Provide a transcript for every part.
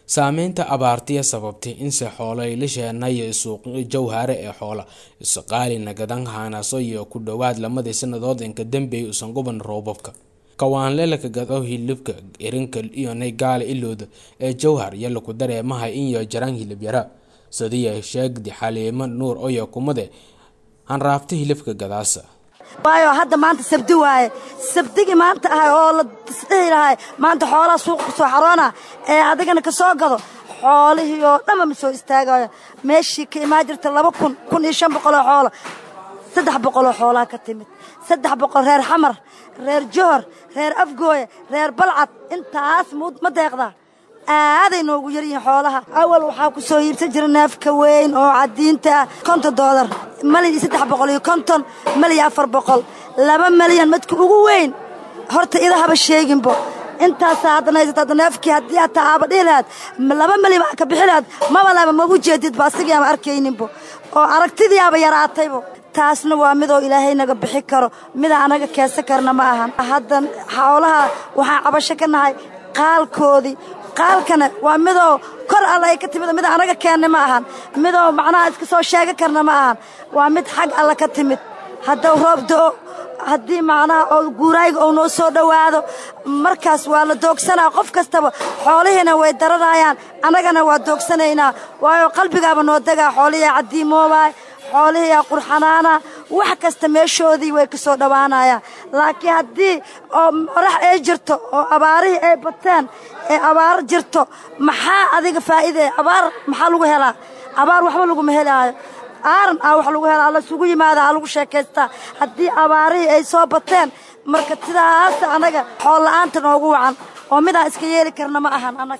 saameynta abaartiya sababtay inse xoolo ilasheenayo suuqyo jawhare ee xoola isqaali nagadan haanaso iyo ku dhowaad lamadii sanadood inka dambeey usan guban roobabka kawaanlelaka gado hilibka irinka iyo naygaala ilooda ee jawhar iyo laku dareemaha inyo jaraan hilib yara sadiya sheegdi xaliimo nuur oyo kumade hanraabta hilibka gadaasa waayo hadda maanta sabdi waaye sabdigii maanta ahay oo la isdhihi lahay maanta xoolaha suuqa ku soo xaroona ee adigana ka soo gado xoolihii oo dhanba ma soo istaagayo meeshii ka imaan jirta laba kun kun iyo shan boqoloo xoolo saddex boqoloo xoolaha ka timid saddex boqol reer xamar reer johor reer afgooye reer balcad intaas ma deeqdaa aaday noogu yar yihiin xoolaha awal waxaa ku soo iibsan jira neefka weyn oo cadiinta ah konton doolar malyan iyo saddex boqol iyo konton malyan afar boqol laba malyan madka ugu weyn horta idahaba sheeginbo intaasaa haddana haysata hadda neefkii haddii hataa aaba dhihi lahaad laba malyan baa ka bixi lahaad maba laba magu jeedidba asigii ama arkayninbo oo aragtidiiaba yaraataybo taasna waa midoo ilaahay naga bixi karo mida anaga keesa karna ma ahan haddan xoolaha waxaan cabasho ka nahay qaalkoodii qaalkana waa midoo kor alla ay ka timid mid anaga keenna ma ahan midoo macnaha iska soo sheega karna ma ahan waa mid xag alla ka timid haddau roob da'o haddii macnaha oo guuraayga ou noo soo dhowaado markaas waa la doogsanaa qof kastaba xoolihiina way daranayaan annagana waa doogsanaynaa waayo qalbigaaba noo degaa xoolihiia caddiimoobaay xoolihiiyaa qurxanaana wax kasta meeshoodii way ka soo dhowaanayaan laakiin haddii oo qorax ay jirto oo abaarihii ay bateen ee abaar jirto maxaa adiga faa'iidee abaar maxaa lagu helaa abaar waxba laguma helaayo aaran ah wax lagu helaa lasugu yimaada ha lagu sheekaystaa haddii abaarihii ay soo bateen marka sidaas annaga xool la'aanta noogu wacan oo midaan iska yeeli karna ma ahan annaga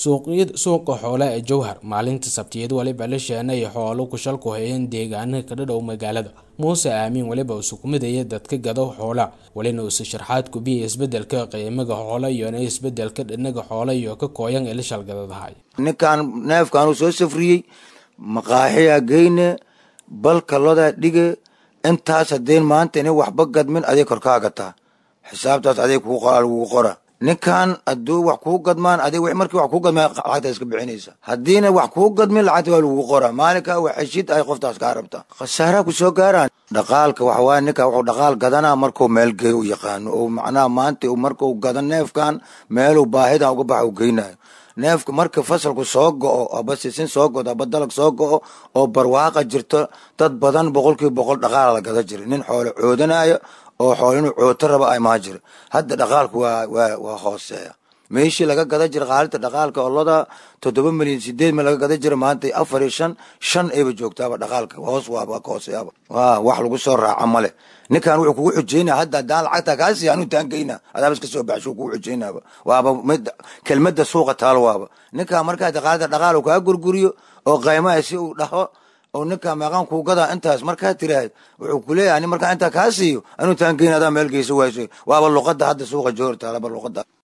suuqa xoolaha ee jowhar maalinta sabtiyad waliba la sheenay xoolo kushalku hayeen deegaana ka dhadhow magaalada muuse aamiin waliba usu kumidaya dadka gado xoola walina uuse sharxaad kubiya isbedelka qiimaga xoola iyona isbedelka dhinaga xoola iyo ka kooyan ee la shalgadadahay ninkaan neefkaanuu soo safriyey maqaaxiyaa geyne balka lodaa dhige intaas haddeen maanta ina waxba gadmin aday korkaaga taa xisaabtaas aday lagugu qora ninkan hadduu wax kuu gadmaan adig markii wax kuu gadmaan lacagta iska bixinaysa haddiina wax kuu gadmin lacagta waa lagugu qoraa maalinkaa wax heshid ay qoftaas kaa rabta khasaaraa ku soo gaaraan dhaqaalka waxa waaya ninka wuxuu dhaqaal gadanaa markuu meel geey u yaqaano oo macnaha maanta markuu gado neefkan meeluu baahidan uga baxa u geynayo neefka marka fasalku soo go'o aba sisin soo godo aba dalag soo go'o oo barwaaqa jirto dad badan boqolkiiba boqol dhaqaala la gada jira nin xoolo coodanayo oo xoolo inuu cooto raba ay maa jira hadda dhaqaalku waa waa waa hooseeya meeshii laga gada jira qaalinta dhaqaalka oloda toddoba milyan sideed mil laga gada jira maanta afar iyo shan shan ayba joogtaaba dhaqaalka hoos waaba ka hooseeyaba waa wax lagu soo raaca male ninkan wuxuu kugu xujeynaya hadda haddaan lacagta kaa siiya anuu taangeyna adaaba iska soo baxsho kugu xujeynaaba waaba mid kelmadda suuqa taalo waaba ninkan markaa qaalinta dhaqaal kaa gurguriyo oo qaymaha si uu dhaho oo ninkaa meeqaan kuu gadaa intaas markaa tiraahd wuxuu kuleeyahay ani markaa intaa kaa siiyo anuu taangeyna adaa meel geysa wayso waaba luqadda hadda suuqa joor taalaba luqadda